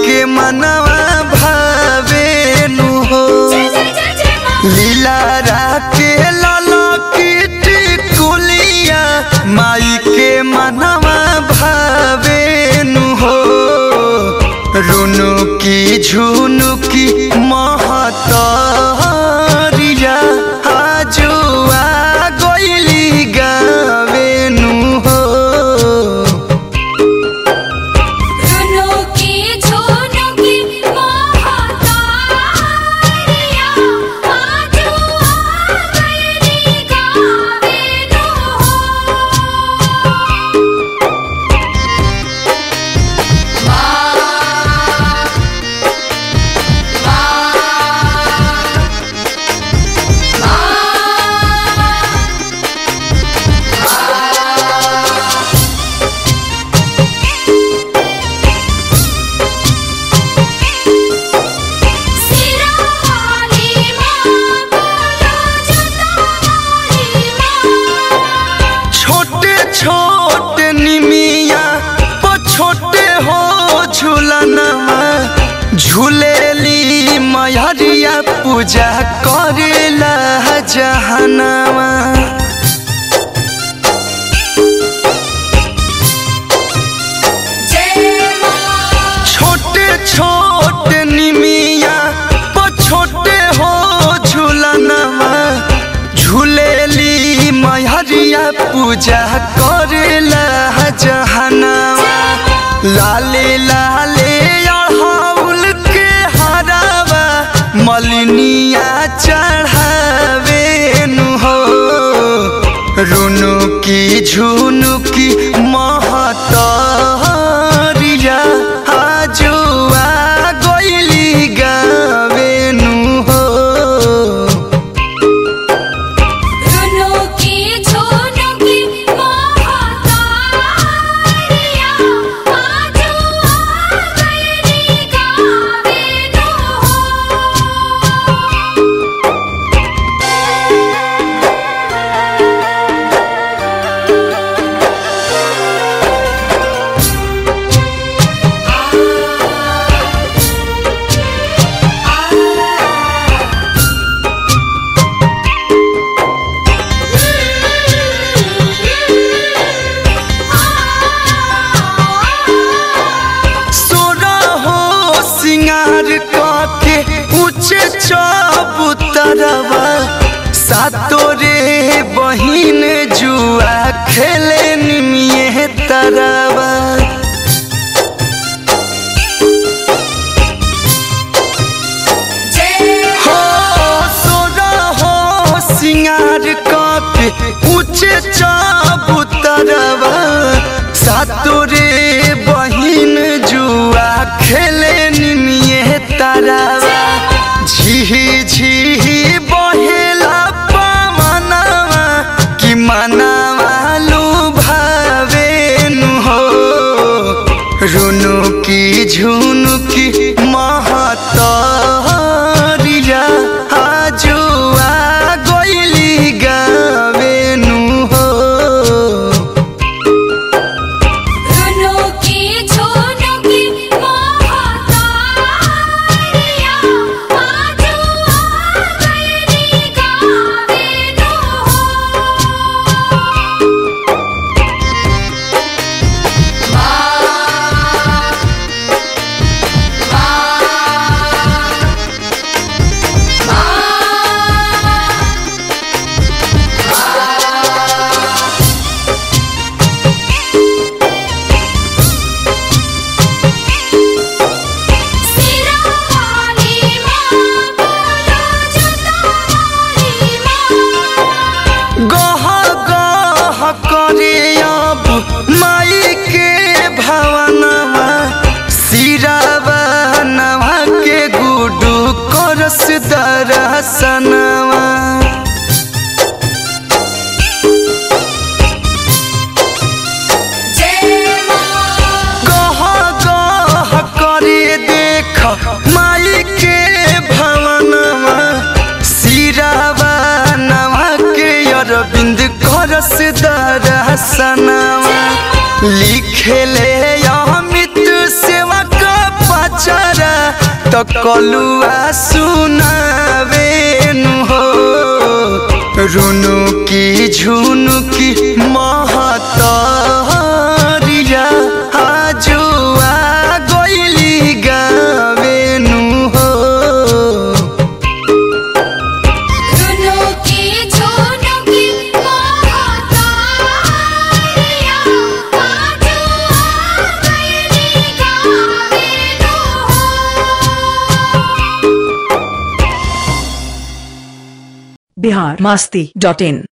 के मनवा भावेनु हो लीला राके लाला कीट कुलिया माई के मनवा भावेनु हो रुनु की झुनु की महतरिया आजुआ गइली गावेनु हो छोटे छोटे निमिया प छोटे हो झूलनवा झूलेली मयरिया पूजा करेला जहनवा छोटे छोटे निमिया प छोटे हो झूलनवा झूलेली मयरिया पूजा करेला जहनवा लाले लाले अड़हाउल के हरावा मलिनिया चढ़ावे नु हो रुनु की झुनु की महतरिया आजुआ गइली गावेनु हो सोना हो सिंगार काके ऊंचे चबूतरवा सातो रे बहिन जुआ खेले निमिये तरवा हो सोना हो सिंगार काके ऊंचे चबूतरवा सातो रे बहिन जुआ खेले निमिये तरवा झिही झिही बहेला पवनवा कि मनवा लुभावेनु हो रुनु की झुनु की महतरिया आजुआ गइली गावेनु हो गह गह करे अब माई के भवनवा सिरावा नवा के गुडू करस दरसनवा गह गह करे देख माई के भवनवा सिरावा नवा के अरविंद करस दरसनवा लिखेले अमित सेवा का पचा त कलुआ सुनावे नु हो रुनु की झुनु की महतरिया आजुआ गइली गावे नु हो झुनु की झुनु की महतारिया आजू आगइली गावे नु हो बिहार मस्ती डॉट इन